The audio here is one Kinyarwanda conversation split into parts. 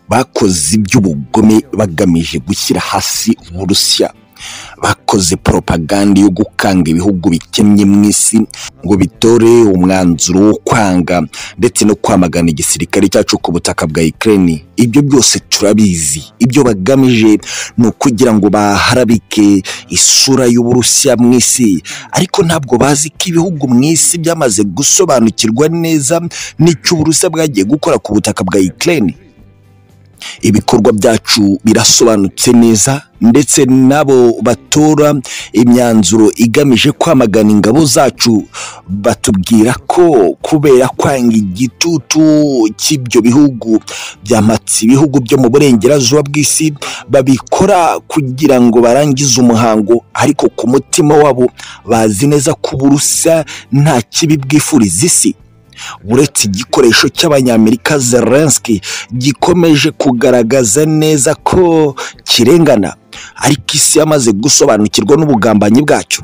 bakoze iby'ubugome bagamije gushyira hasi uburusiya bakoze poropaganda yo gukanga ibihugu bikennye mu isi ngo bitore umwanzuro wo kwanga ndetse no kwamagana igisirikare cyacu ku butaka bwa Ukraine ibyo byose turabizi ibyo bagamije ni ukugira ngo baharabike isura y'uburusiya mu isi ariko ntabwo bazi ko ibihugu mu isi byamaze gusobanukirwa neza n'icyo uburusiya bwagiye gukora ku butaka bwa Ukraine ibikorwa byacu birasobanutse neza ndetse n'abo batora imyanzuro igamije kwamagana ingabo zacu batubwira ko kubera kwanga igitutu cy'ibyo bihugu byamatse ibihugu byo mu burengerazuba bw'isi babikora kugira ngo barangize umuhango ariko ku mutima wabo bazi neza ko uburusiya nta kibi bwifuriza isi uretse igikoresho cy'abanyamerika Zelensky gikomeje kugaragaza neza ko kirengana ariko isi yamaze gusobanukirwa n'ubugambanyi bwacyo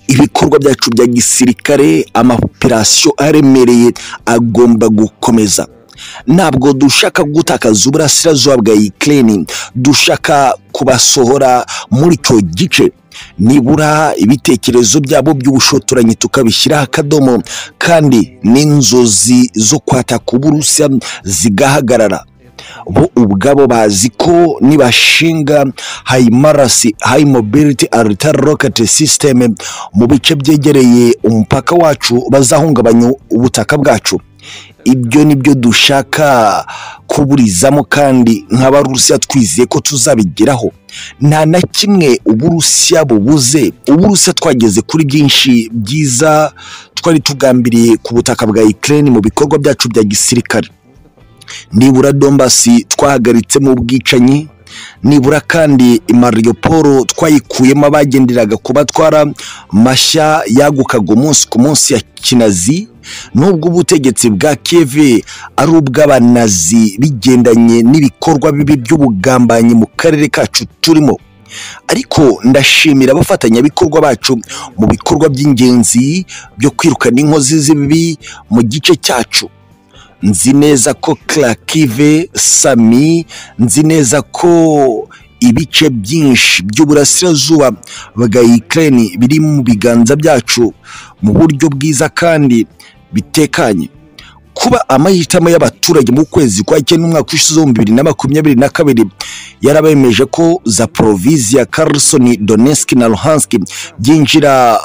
ibikorwa byacu bya gisirikare amaoperasiyo aremereye agomba gukomeza ntabwo dushaka gutakaza uburasirazuba bwa Ukraine dushaka kubasohora muri icyo gice nibura ibitekerezo byabo by'ubushotoranyi tukabishyiraho akadomo kandi n'inzozi zo kwataka uburusiya zigahagarara bo ubwabo bazi ko nibashinga hayimarasi hayi mobiliti aritari roketi sisiteme mu bice byegereye umupaka wacu bazahungabanya ubutaka bwacu ibyo ni byo dushaka kuburizamo kandi nk'abarusiya twizeye ko tuzabigeraho nta na kimwe uburusiya bubuze uburusiya twageze kuri byinshi byiza twari tugambiriye ku butaka bwa Ukraine mu bikorwa byacu bya gisirikare nibura dombasi twahagaritsemo ubwicanyi nibura kandi Mariupol twayikuyemo abagenderaga kubatwara mashya yagukaga umunsi ku munsi ya kinazi nubwo ubutegetsi bwa keve ari ubw'abanazi bigendanye n'ibikorwa bibi by'ubugambanyi mu karere kacu turimo ariko ndashimira abafatanyabikorwa bacu mu bikorwa by'ingenzi byo kwirukana inkozi z'ibibi mu gice cyacu nzi neza ko karakive sami nzi neza ko ibice byinshi by'uburasirazuba bwa Ukraine biri mu biganza byacu mu buryo bwiza kandi bitekanye kuba amahitamo y'abaturage mu kwezi kwa cyenda umwaka w'ishize w'ibihumbi bibiri na makumyabiri na kabiri yarabemeje ko za porovizi ya Kherson Donetsk na Luhansk byinjira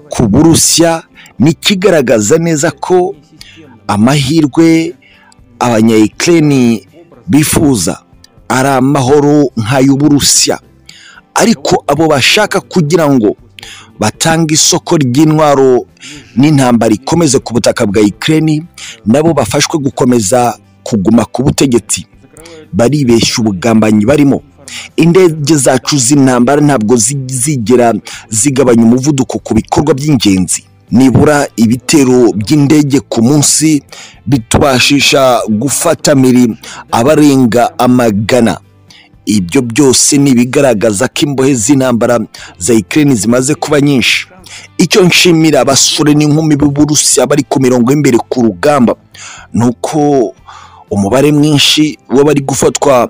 ku Burusiya nikigaragaza neza ko amahirwe abanyayikireni bifuza ari amahoro nk'ay'uburusiya ariko abo bashaka kugira ngo batange isoko ry'intwaro n'intambara ikomeze ku butaka bwa ikireni nabo bafashwe gukomeza kuguma ku butegetsi baribeshya ubugambanyi barimo indege zacu z'intambara ntabwo zigera zigabanya umuvuduko ku bikorwa by'ingenzi nibura ibitero by'indege ku munsi bitubashisha gufata miri abarenga amagana ibyo byose ni ibigaragaza ko imbohe z'intambara za ikirere zimaze kuba nyinshi icyo nshimira abasore n'inkumi b'uburusiya bari ku mirongo y'imbere ku rugamba ni uko umubare mwinshi w'abari gufatwa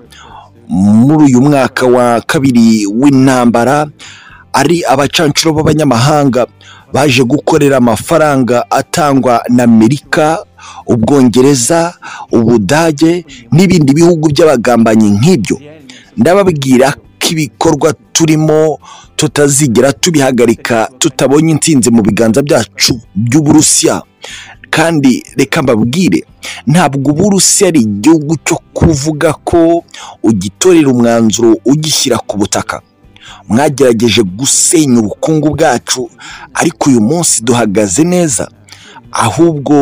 muri uyu mwaka wa kabiri w'intambara ari abacancuro b'abanyamahanga baje gukorera amafaranga atangwa na amerika ubwongereza ubudage n'ibindi bihugu by'abagambanyi nk'ibyo ndababwira ko ibikorwa turimo tutazigera tubihagarika tutabonye intsinzi mu biganza byacu by'uburusiya kandi reka mbabwire ntabwo uburusiya ari igihugu cyo kuvuga ko ugitorera umwanzuro ugishyira ku butaka mwagerageje gusenya ubukungu bwacu ariko uyu munsi duhagaze neza ahubwo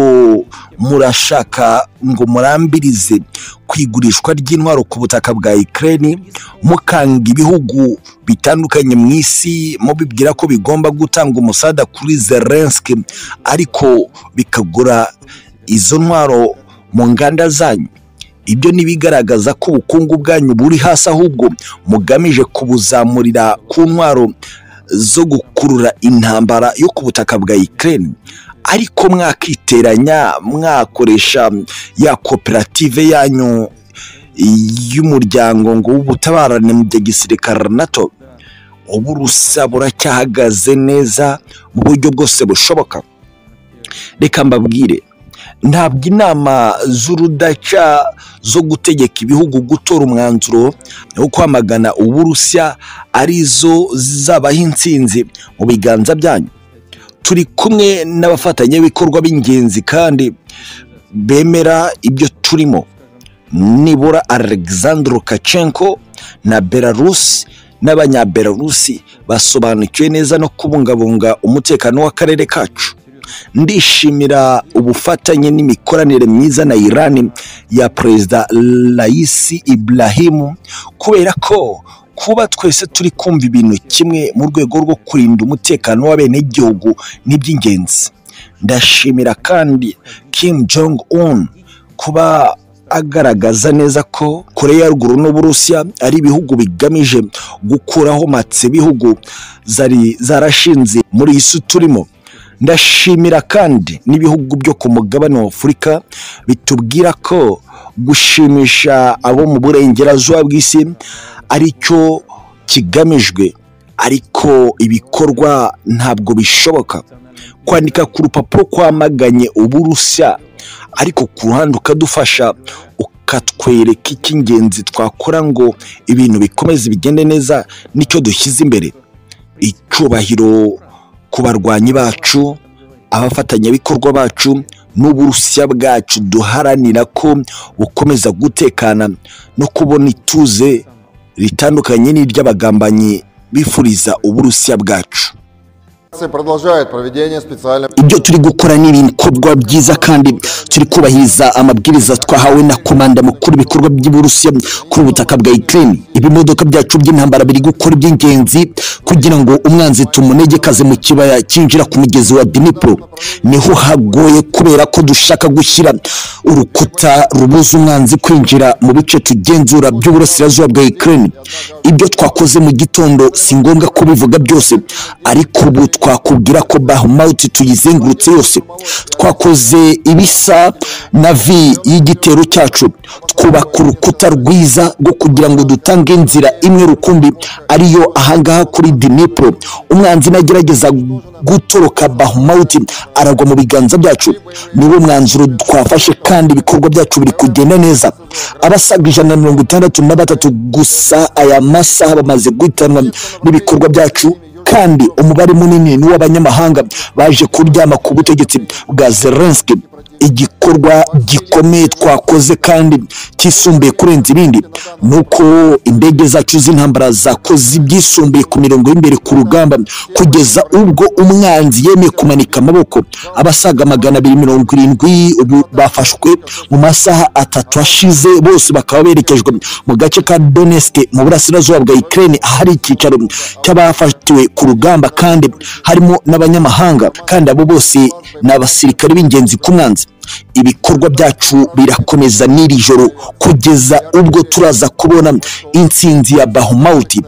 murashaka ngo murambirize ku igurishwa ry'intwaro ku butaka bwa ikirere mukanga ibihugu bitandukanye mu isi mubibwira ko bigomba gutanga umusada kuri zelenski ariko bikagura izo ntwaro mu nganda zanyu ibyo ni ibigaragaza ko ubukungu bwanyu buri hasi ahubwo mugamije kubuzamurira ku ntwaro zo gukurura intambara yo ku butaka bwa Ukraine ariko mwakiteranya mwakoresha ya koperative yanyu y'umuryango ngo w'ubutabarane mu bya gisirikare nato ubu rusa buracyahagaze neza mu buryo bwose bushoboka reka mbabwire ntabwo inama z'urudaca zo gutegeka ibihugu gutora umwanzuro wo kwamagana uburusiya arizo zizabaho insinzi mu biganza byanyu turi kumwe n'abafatanyabikorwa b'ingenzi kandi bemera ibyo turimo nibura alexandre Lukashenko na belarusi n'abanyabelarusi basobanukiwe neza no kubungabunga umutekano w'akarere kacu ndishimira ubufatanye n'imikoranire myiza na irani ya perezida layisi iburahimu kubera ko kuba twese turi kumva ibintu kimwe mu rwego rwo kurinda umutekano w'abenegihugu ni iby'ingenzi ndashimira kandi Kim Jong un kuba agaragaza neza ko koreya ya ruguru n'uburusiya ari ibihugu bigamije gukuraho matse bihugu zari zarashinze muri iyi si turimo ndashimira kandi n'ibihugu byo ku mugabane wa afurika bitubwira ko gushimisha abo mu burengerazuba bw'isi ari cyo kigamijwe ariko ibikorwa ntabwo bishoboka kwandika ku rupapuro kwamaganye uburusiya ariko ku ruhande ukadufasha ukatwereka icy'ingenzi twakora ngo ibintu bikomeze bigende neza nicyo dushyize imbere icyubahiro ku barwanyi bacu abafatanyabikorwa bacu n'uburusiya bwacu duharanira ko bukomeza gutekana no kubona ituze ritandukanye n'iry'abagambanyi bifuriza uburusiya bwacu продолжает проведение специальной... ibyo turi gukora ni ibikorwa byiza kandi turi kubahiriza amabwiriza twahawe na komanda mukuru ibikorwa by'uburusiya kuri ubutaka bwa ukraine ibimodoka byacu by'intambara biri gukora iby'ingenzi kugira ngo umwanzi tumunegekaze mu kibaya cyinjira ku mugezi wa dnipro niho hagoye kubera ko dushaka gushyira urukuta rubuza umwanzi kwinjira mu bice tugenzura by'uburasirazuba bwa ukraine ibyo twakoze mu gitondo si ngombwa kubivuga byose ariko ubu twakubwira ko bahumawuti tuyizengurutse yose twakoze ibisa na vi y'igitero cyacu twubaka urukuta rwiza rwo kugira ngo dutange inzira imwe rukumbi ariyo ahangaha kuri dinipro umwanzi nagerageza gutoroka bahumawuti aragwa mu biganza byacu niwo mwanzuro twafashe kandi ibikorwa byacu biri kugenda neza abasaga ijana na mirongo itandatu na batatu gusa aya masaha bamaze guhitanwa n'ibikorwa byacu kandi umubare munini ni uw'abanyamahanga baje kuryama ku butegetsi bwa zelenski igikorwa gikomeye twakoze kandi cyisumbuye kurenza ibindi ni uko indege zacu z'intambara zakoze ibyisumbuye ku mirongo y'imbere ku rugamba kugeza ubwo umwanzi yemeye kumanika amaboko abasaga magana abiri mirongo irindwi ubu bafashwe mu masaha atatu ashize bose bakaba berekejwe mu gace ka donetsk mu burasirazuba bwa ukraine ahari icyicaro cy'abafatiwe ku rugamba kandi harimo n'abanyamahanga kandi abo bose ni abasirikare b'ingenzi ku mwanzi ibikorwa byacu birakomeza n'iri joro kugeza ubwo turaza kubona intsinzi ya bahumawuti